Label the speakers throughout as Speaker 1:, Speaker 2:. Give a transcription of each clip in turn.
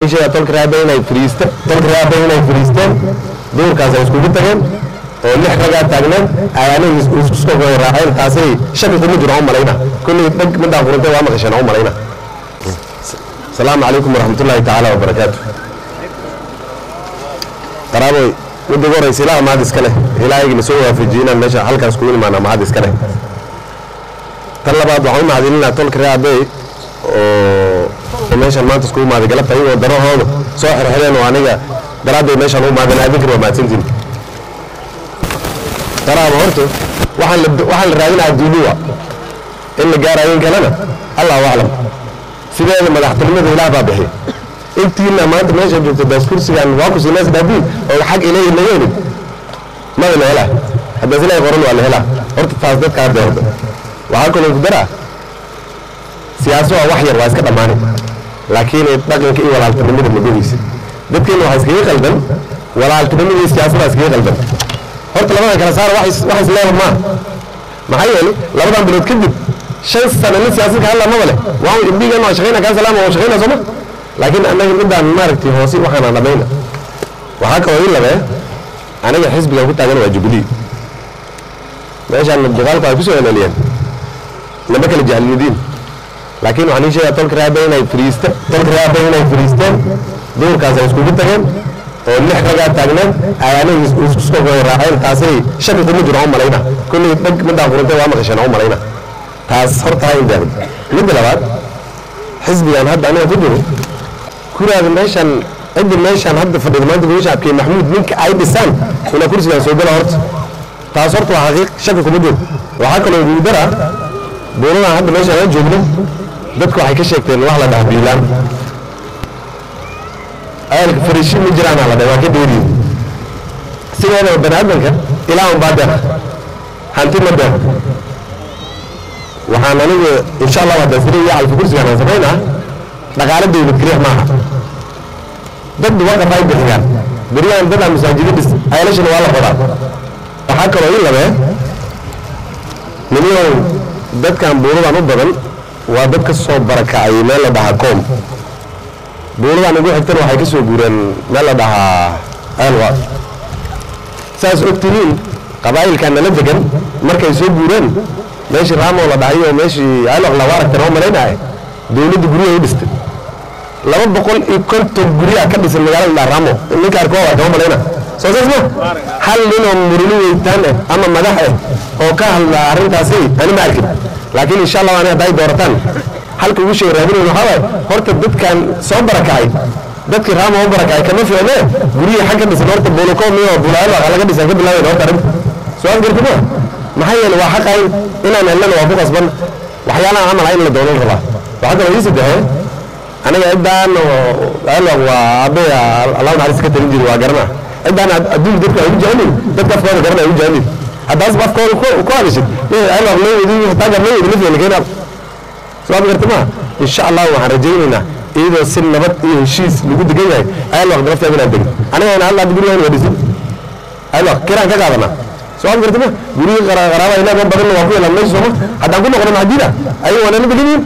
Speaker 1: sheega tolka raaba inay fariista tolka raaba inay fariisteen duurkaas ay iskugu tageen oo lix ragaa taagneen ay aniga isku soo raaceen taasay shaki kuma jiro aan malayna kulli dhag midaan furantay waa maqasheen aan malayna asalaamu calaykum waraxmatullaahi tacaala wabarakaatu qaraaboy midda ugu horeysa ilaah mahad iska leh ilaahayga na soo waafajiyey inaan meesha halkaas kugu imaana mahad iska leh tan labaad waxaan u mahadcelinaa tolka raabey oo meeshan maanta iskugu imaaday galabta ayagoo darahooda soo xirxireen oo aniga daraaddeed meeshaan ugu mahadin adinkan waa mahadsantiin qaraabo horta waxaan la waxaan la raadinaa duuluwa in la gaarayo in kalena allahu aclam sideeda madaxtinimada ilaah baa bixiy intiina maanta meesha joogta baas kursigan waa ku siinaas dhaabiin oo xag ilayhi laga helin mada la helaa haddaas ilaahay qoran waa la helaa horta taas dadka hadda horta waxaa kaloo ku daraa siyaaso waa wax yar waa iska dhammaanay laakiin dhaqanka iyo walaaltinimada madoweysa dadkeena waxaa iskaga qaldan walaaltinimada iyo siyaasada iskaga qaldan horta labadan kala saara wax is- wax isleeba maaha maxaa yeelay labadan bilood kadib shan sano nin siyaasad ka hadla maba leh waa imbigan waa shaqayna kaa salaama waa shaqayna sooma laakiin annaga midaan maaragtay hoose waxaana dhamayna waxaa kaloo ii labee aniga xisbigan ku taagan waa jubilee meeshaan duqaalku ay ku soo eleliyeen lama kala jahlidiin laakiin waxaan ii sheegaa tolka raaba inay fariista tolka raaba inay fariisteen duurkaas ay iskugu tageen oo lix ragaa taagneen ay aniga is- isku soo raaceen taasay shaki kuma jiro aan malayna kulli dhag midaan furantay waa maqasheen aan malayna taas horta ha indaagdo midda labaad xisbigan hadda aniga ku jiro kuraada meeshan cidda meeshan hadda fadhida maanta gobasha abkey maxmuud ninka ay dhisaan inaa kursigan soo gala horta taas horta waa xaqiiq shaki kuma jiro waxaa kaloo igu dara buuradan hadda meeshaan aan joogno dadku waxay ka sheegteen wax la dhaha biilaan ayalka fariishin ma jiraan la dhaha waa ka dheeriyo sideedaba bani aadamka ilaa un baa deeq hanti ma deeq waxaan anigu insha allah hadda sida iyo calfi kursigaan aan samaynaa dhaqaale dawlad keliya maaha dad waqaf ay bixiyaan beryahan dadaa masaajida dhis ayalashana waa la qodaa waxaa kaloo ii labee nimiyow dadkan buuradan u badan waa dad ka soo barakacay meel la dhahaa koom buuradan ugu xigtana waxay ka soo guureen meel la dhahaa elwa saas ogtihiin qabaa'ilkan nala degan markay soo guureen meeshii raamoo la dhahay oo meeshii elwa lagu aragtan oo malaynaya dowladda guryaha u dhistay laba boqol iyo konton guryaa ka dhisan magaalada la dhaha raamo ninka arkoo waa kama malayna soo saas ma hal ninoo muruli weytaan eh ama madax eh oo ka hadla arrintaasi ani ma arkin laakiin insha allah ani hadday doorataan halka ugu sheeg raadinayn waxaa waaye horta dadkan soo barakacay dadkii raama u barakacay kama fiicne guryihii xag ka dhisan horta buulakoomi oo buulaalo waxa laga dhisan ka bilaabayn horta arrinta soo afgartama maxaa yeele waa xaqayn inaan helnana waa ku qasban waxyaalaha camal in la doonan rabaa waxaa kaloo ii saddexee aniga ciddaan alwaq waa aabbeya allah naxariis ka talin jiri waa garana ciddaan adduun dadku ay u jecelin dadka afkooda garana ay u jecelin haddaas afkooda ku- ku hadashid alwaq loo wadi hataa gar loo wadi lafeena keenaa soo ad garta maa insha allah waxaan rajaynaynaa iyadoo si nabad iyo heshiis lagu degan yahay alwaq nafteeda inaan degin aniga ina hadla gurigaan waa dhisin alwaq kiraan ka qaadanaa soo ad garta ma gurigii qara- qaraaba ilaahan badanna waa ku yeelaan meesha sooma haddaan ku noqono maxdiina ayaga waa nala degan yihin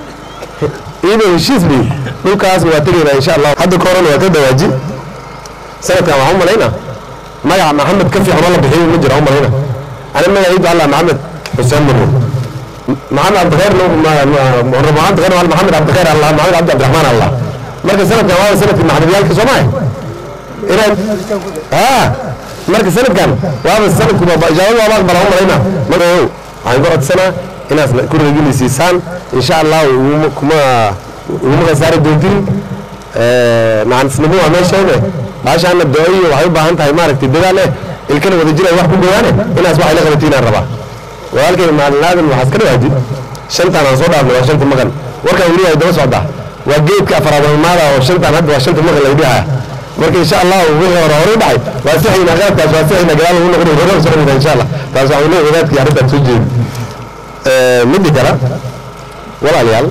Speaker 1: iyadoo heshiis li dhulkaas waa tegaynaa insha allah hadda ka horan waa ka dawaaji sanadkan waxaan u malaynaa magaca maxamed ka fiican oo la bixiyo ma jira u malayna ani magacaydu allah maxamed xuseen murmur maxamed cabdikheer maxamed cabdikheer maxamed cabdikheer allah maxamed cabdi cabdiraxmaan allah marka sanadkan waa sanadkii maxamediyaalka soo maaha inaad haa marka sanadkan waaba sanadku ijaabadu waaba aqbala u malayna marka ow waxaan ku codsanaa inaad ku reegilisiisaan insha allah iguma kuma iguma khasaari doontin nacanisnimo waa meesheede baashaana dooyo waxay u baahan tahay maaragtay dadaal eh ilkana wada jira wax ku dhawaane inaas waxay la qabatiin aan rabaa walaalkay maalin aadan waxaas ka dhawaaji shantaan aan soo dhaafnay waa shanta maqan warkaan weli ay daba socdaa waa geedka afaraabamaada oo shantaan hadda waa shanta maqan laga dhihaya marka insha allah wixii hore hore u dhacay waa sixayna qaadkaas waa sixayna gadaal ugu noqonay hore soconayna insha allah taas waxaan leeyahay wadaadkii arrintaan soo jeedi midda kale walaalayaal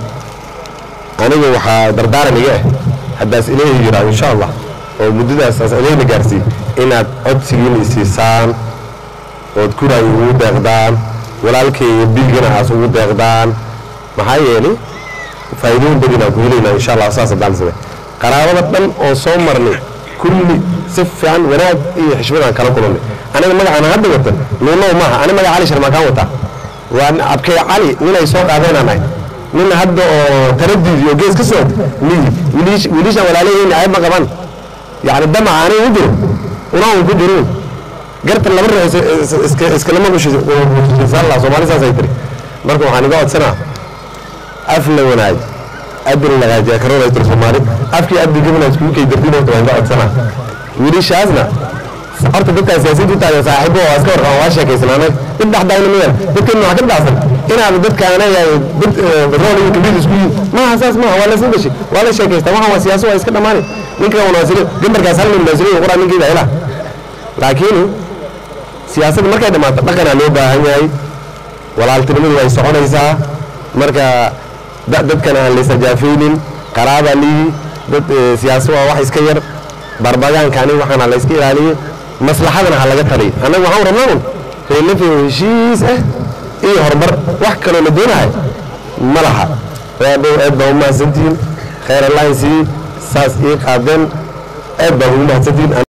Speaker 1: anigu waxaa dardaaran iga ah haddaas ilaahi yiraa insha allah oo muddadaas aas ilayna gaarsiiy inaad codsigiina isiisaan ood kuray ugu deeqdaan walaalkay iyo bilgana aas ugu deeqdaan maxaa yeelay faa'iidooyin badan aan ku helaynaa insha allah saas haddaan sida qaraabada dhan oo soo marnay kulli si fiican wanaag iyo xishmadaan kala kulannay aniga magacaan hadda wata nuunow maaha ani magaca cali sharmaakaan wataa waa abkay cali ninay soo qaadeenaan ahay nin hadda oo taradid iyo gees ka socod miyi wiilishaan walaalaheyna ayb ma qaban yacni damaca aniga u jiro unaa un ku jiruun garta laba ruux iskalama bushisalla soomaali saasay tiri marka waxaan iga codsanaa af la wanaag adin lagaajiya karoonay tiri soomaali afkii addi gabana iskugu kay dartin horta waan iga codsanaa wiilishaasna horta dadkaa siyaasiyiinta taagan saaxiibo waa iska warqabaan waa sheekaysanaanay dib dhexdaayna miyaan dadkan waxaa ka dhacsan inaad dadkaana yahay dad rool iyo kabiil isku yihin maaha saas maaha waa laysla dhashay waa la sheekaystaa waxaan waa siyaaso waa iska dhammaanay ninkan wanaasile gambarkaas hal nin wanaasile qoraa ninkiida hela laakiin siyaasadda markay dhammaato dhaqanaa loo baahan yahay walaaltinimadu way soconaysaa marka dadkan aan laysajaafaynin qaraabaa liyi dad siyaaso waa wax iska yar barbagaanka aniga waxaana la iska ilaaliye maslaxadana ha laga taliyo annaga waxaan rabnaa un reelafay heshiis ah iyo horumar wax kaloo la doonahay ma laha readhow aad baa u mahadsantihiin khayr allahin sii saas ii qaadeen aad baa ugu mahadsantihiin